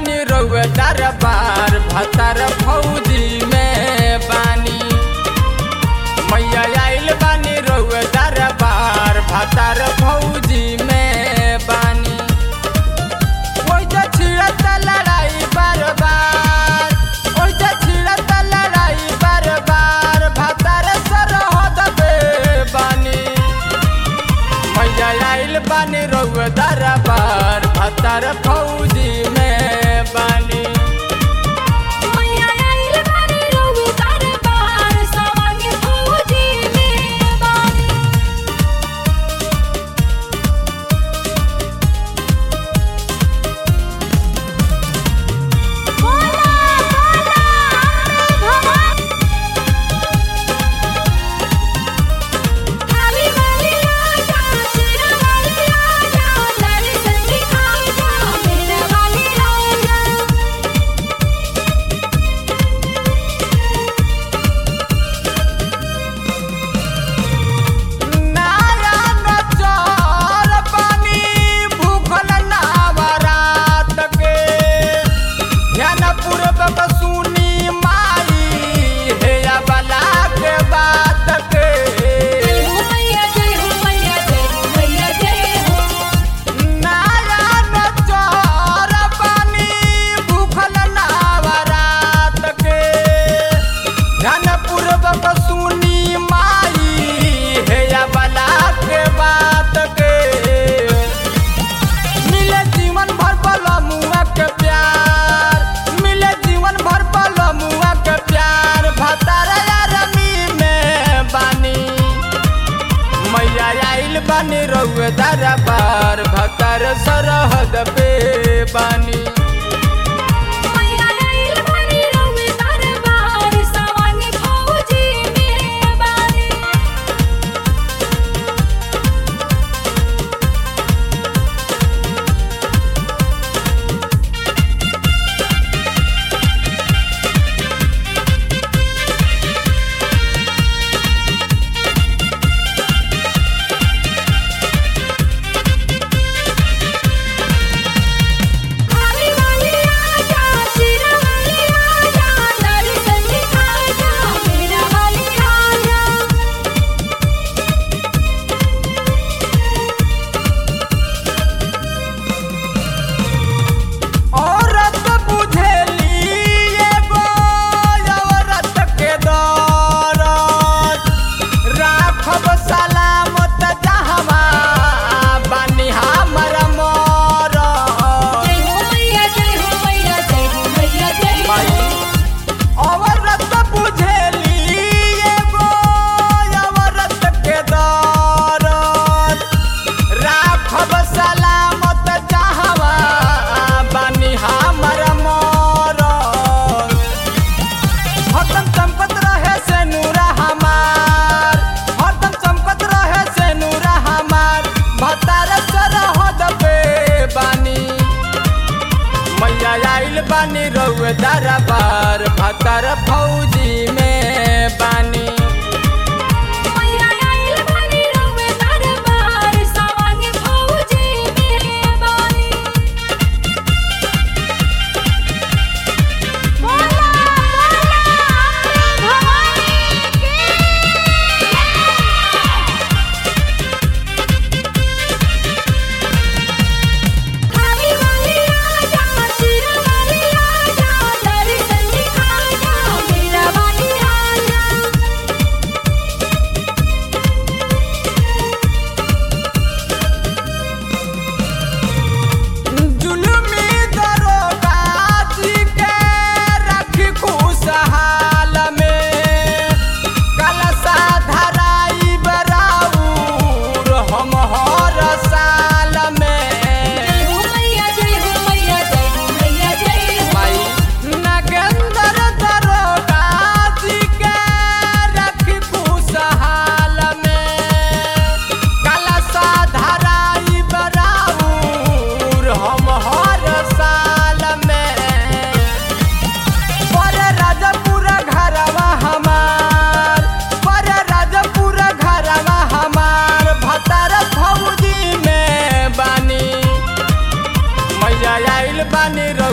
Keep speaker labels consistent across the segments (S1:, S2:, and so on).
S1: बानी रउआ दरबार भतर फौजी में बानी मैया आइल बानी रउआ दरबार भतर फौजी में बानी ओइजा छिड़त लड़ाई बार बार ओइजा छिड़त लड़ाई बार बार भतर सरहद पे बानी मैया आइल बानी रउआ दरबार भतर फौजी में बानी
S2: मैया आइल बानी रउआ दरबार सावन फौजी में बानी बोला बोला भगवान खाली वाली आजा शेरा वाली आजा दर्शन दिखा जा मेरा वाली आजा
S1: नारायण चौर पानी भूखल नावरात के ध्यान पूर्वक सुनी माई हे बला के बात के
S2: जय हो मैया जय हो मैया जय हो मैया जय हो
S1: नारायण चौर पानी भूखल नावरात के ध्यान पूर्वक सुनी माई हे बला के बात के मिले जीवन भर मुआ के प्यार मिले जीवन भर मुआ के प्यार भतार रमी में बानी मैया आइल बानी रउए दरबार भतर सरहद पे बानी
S2: मैया आइल बानी रउआ दरबार सावन फौजी में बानी खाली वाली आजा शेरा वाली आजा दर्शन दिखा जा मेरा वाली आजा
S1: औरत बुझेली एगो औरत के दौरत राखब सलामत जहवा बानी हमर मरत
S2: जय हो मैया जय हो मैया जय हो मैया जय हो
S1: औरत बुझेली एगो औरत के दौरत राखब सलामत जहवा बानी हमर मरत हरदम चमकत रहे से नूरा हमार हरदम चमकत रहे से नूरा हमार भतार सरहद पे बानी मैया आइल बानी रउए दरबार भतर फौजी में बानी
S2: मैया आइल बानी रउआ दरबार सावन फौजी में बानी बोला बोला भवानी की खाली वाली आजा शेरा वाली आजा दर्शन दिखा जा मेरा वाली आजा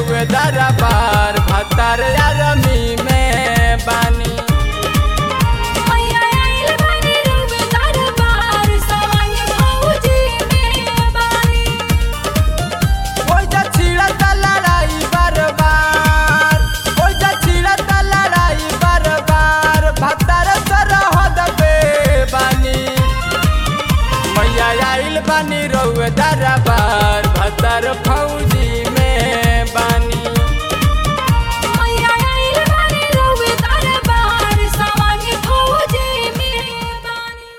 S1: रउए दरबार भतर अरमी में बानी